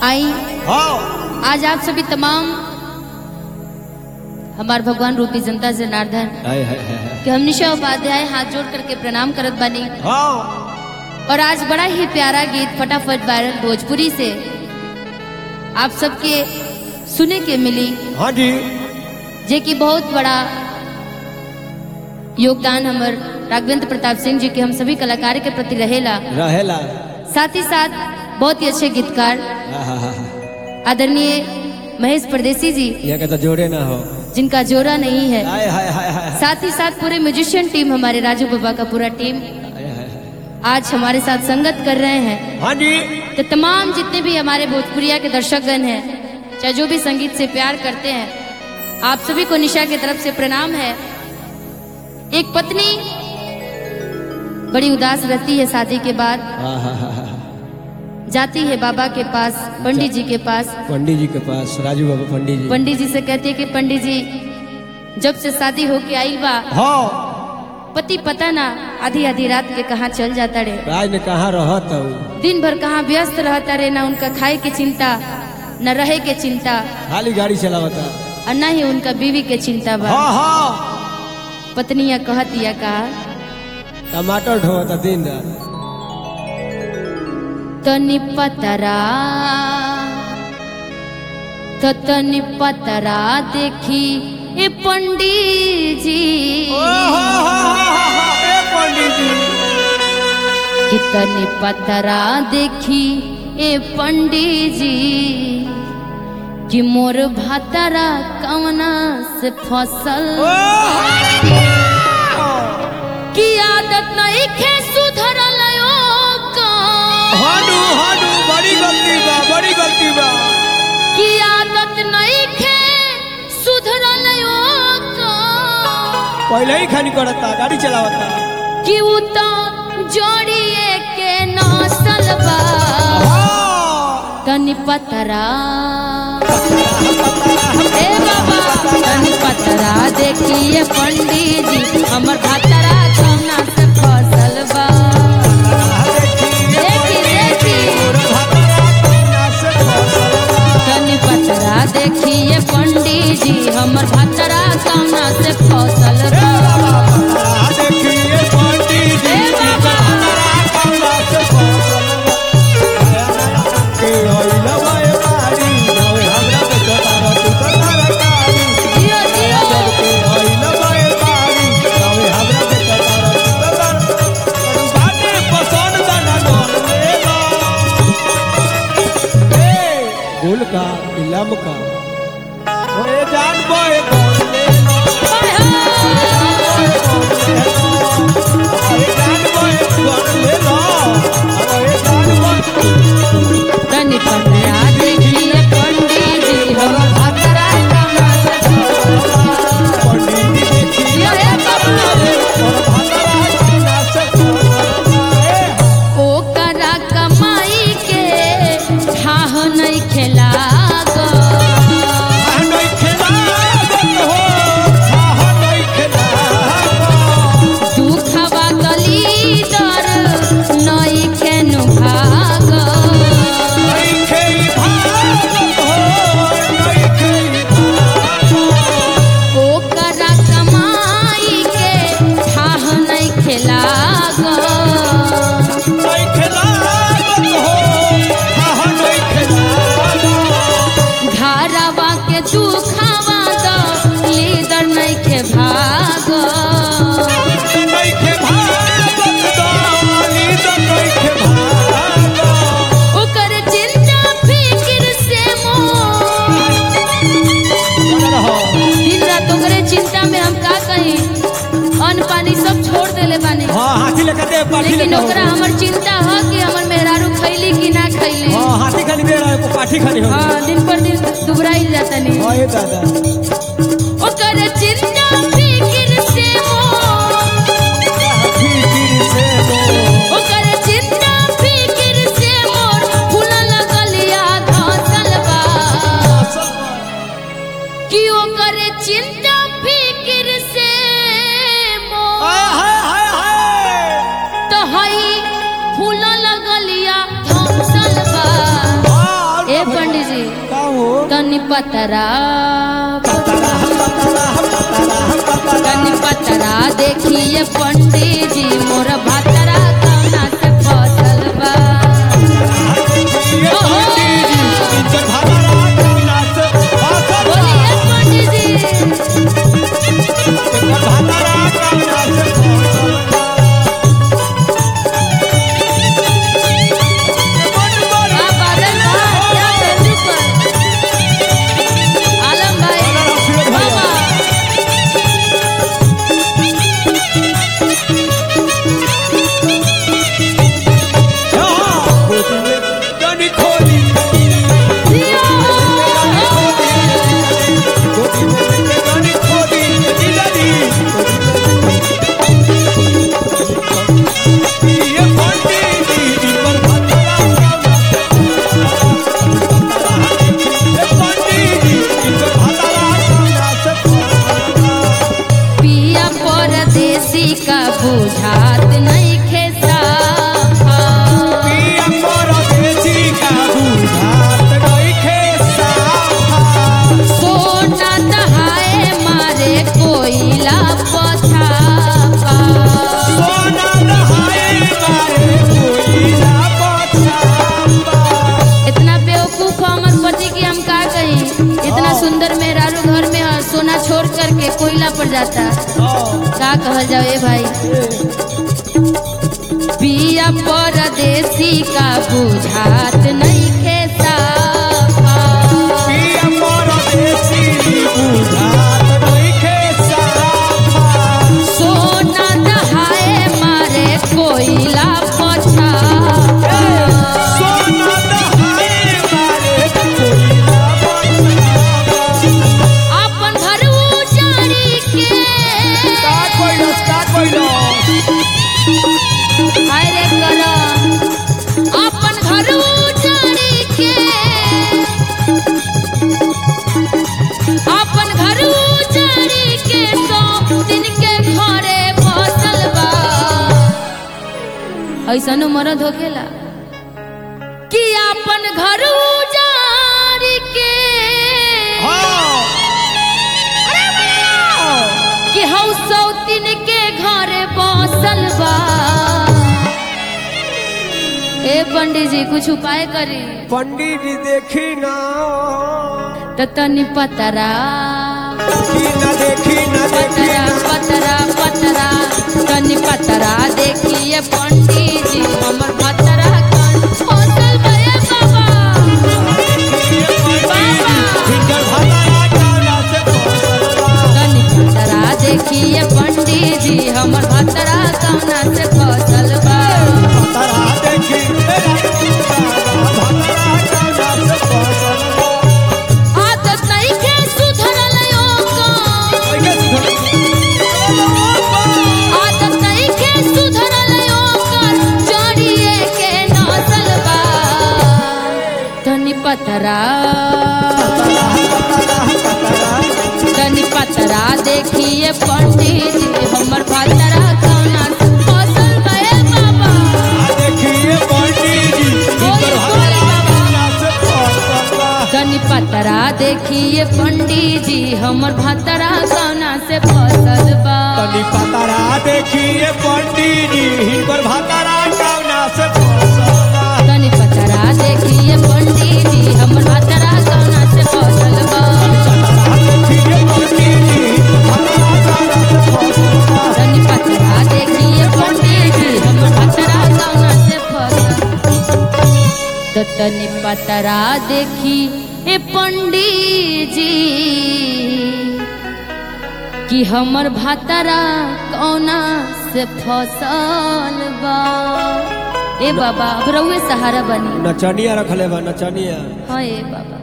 आई हाँ आज आप सभी तमाम हमारे भगवान रूपी जनता जनार्दन हाय हाय हाय हाय। कि हम निशा उपाध्याय हाथ जोड़ करके प्रणाम करत बानी हाँ और आज बड़ा ही प्यारा गीत फटाफट वायरल भोजपुरी से आप सबके सुने के मिली हाँ जी जे कि बहुत बड़ा योगदान हमर राघवेंद्र प्रताप सिंह जी के हम सभी कलाकार के प्रति रहेला रहेला साथ ही साथ बहुत ही अच्छे गीतकार हाँ, हाँ, हाँ, हाँ। आदरणीय महेश परदेसी जी ये कहता जोड़े ना हो जिनका जोरा नहीं है हाय हाय हाय हाय हाय। साथ ही साथ पूरे म्यूजिशियन टीम हमारे राजू बाबा का पूरा टीम हाय, हाय, हाय। आज हमारे साथ संगत कर रहे हैं हाँ जी तो तमाम जितने भी हमारे भोजपुरिया के दर्शकगण हैं चाहे जो भी संगीत से प्यार करते हैं आप सभी को निशा की तरफ से प्रणाम है एक पत्नी बड़ी उदास रहती है शादी के बाद हाँ हाँ हाँ हाँ। जाती है बाबा के पास पंडित जी के पास पंडित जी के पास राजू बाबा पंडित जी पंडित जी से कहती है कि पंडित जी जब से शादी होके आई बा हाँ पति पता ना आधी आधी रात के कहाँ चल जाता रे राज ने कहा रहत हूँ दिन भर कहाँ व्यस्त रहता रे ना उनका खाए के चिंता न रहे के चिंता खाली गाड़ी चलावता और न ही उनका बीवी के चिंता बा हाँ हाँ पत्निया कहतिया का टमाटर ढोता दिन रात तनि पतरा तो तनि पतरा देखी ए पंडित जी पंडित जी कि तनि पतरा देखी ए पंडित जी कि मोर भातरा कवना से फसल की आदत नहीं खे सुधरल का हाडू हाडू बड़ी गलती बा बड़ी गलती बा की आदत नहीं खे सुधरल का पहले ही खानी करता गाड़ी चलावता कि उ तो जोड़िए के नसल बा तनि पतरा ए बाबा तनि पतरा देखिए पंडित जी हमर भातरा कौना से फसल बा देखी देखी तनि पतरा देखिए पंडित जी हमर भातरा कौना से फसल बा ए बाबा जियो जियो गुल का इलम का ओए जान बोए बोले हाय हाय ओए जान बोए बोले लो ओए जान बोए तनि पतरा देखिए पंडित जी हमर भातरा कौना से फसल बा पंडित जी देखी जियो ए बाबा और भातरा किना से ओकरा कमाई के ठाह नहीं खेला नहीं खेला हो हा नहीं खेला दुखवा गली दर नहीं खेनु भाग नहीं खेई भागत हो नहीं खेई भागत ओकरा कमाई के ठाह नहीं खेला नहीं खेला हो हा नहीं खेला घरवा के दुखवा द लीदर नहीं खे भाग नहीं खे भागत दानी तो नहीं खे भागत ओकर चिंता फिक्र से मोर रहो दिन रात ओकरे चिंता में हम का कही अन्न पानी सब छोड़ देले बानी हाँ हाथी लेकर दे पाठी लेकिन लेकर ओकरा हमर चिंता ह कि हमर मेहरारू खैली कि ना खैली हाँ हाथी खाली दे रहा है को पाठी खाली हो हाँ दिन पर दिन दुबराई जाता नहीं हाँ ये दादा ओकर चिंता फिक्र से मोर फिर से दो ओकर चिंता फिक्र से मोर फूल लगलिया घासल बा कि ओकर चिंता फिक्र से मोर हाय हाय हाय हाय तो हई फूल लगलिया घासल बा हाँ ए पतरा तनी पतरा देखिए पंडित जी मोर भतरा कौना से फसल बा बोलिए पंडित जी हाँ, बादल बा, क्या जल्दी कर। आलम भाई बाबा पिया परदेसी का बुझात नहीं खेसा सोना दहाए मारे कोयला पछापा इतना बेवकूफ हमर पति की हम का कही इतना सुंदर मेहरारू घर में है, सोना छोड़ करके कोयला पर जाता का कहल जाओ ए भाई पिया परदेसी का बुझात नहीं खेसा सोना दहाए मारे कोयला पछापा अपन घर उजाड़ी के हाय रे करा अपन घर उजाड़ी के अपन घर उजाड़ी के सौ दिन के घरे बसल बा ऐसन मरद होखेला कि अपन घर उजाड़ी के कि हौ सौतिन के घरे बसल बा ए पंडित जी कुछ उपाय करी पंडित जी देखी ना त तनी पतरा देखी ना देखी ना देखी पतरा पतरा पतरा तनी पतरा देखिए पंडित जी हमर पतरा कन फसल गए बाबा तनी पतरा देखिए पंडित जी हमर पतरा कौना से फसल बा आदत नहीं के सुधरल ओकर आदत नहीं के सुधरल ओकर जड़िए के नसल बा तनी पतरा तनी पतरा देखिए पंडित जी हमर पतरा कौना से फसल गए बाबा तनी पतरा देखिए पंडित जी हमर भतरा कौना से फसल बा तनी पतारा देखिए पंडित जी हिनकर भातारा कौना से फसला तनी पतरा देखिए पंडित जी हमर भतरा कौना से फसल बा देखिए पंडित जी भातारा कौना से फसला तनी पतरा देखिए पंडित जी हमर भतरा कौना से फसल तो तनी पतरा देखी ए पंडित जी कि हमर भतरा कौना से फसल बा ए बाबा अब रउए सहारा बनी नचनिया रखले बा नचनिया हाँ ए बाबा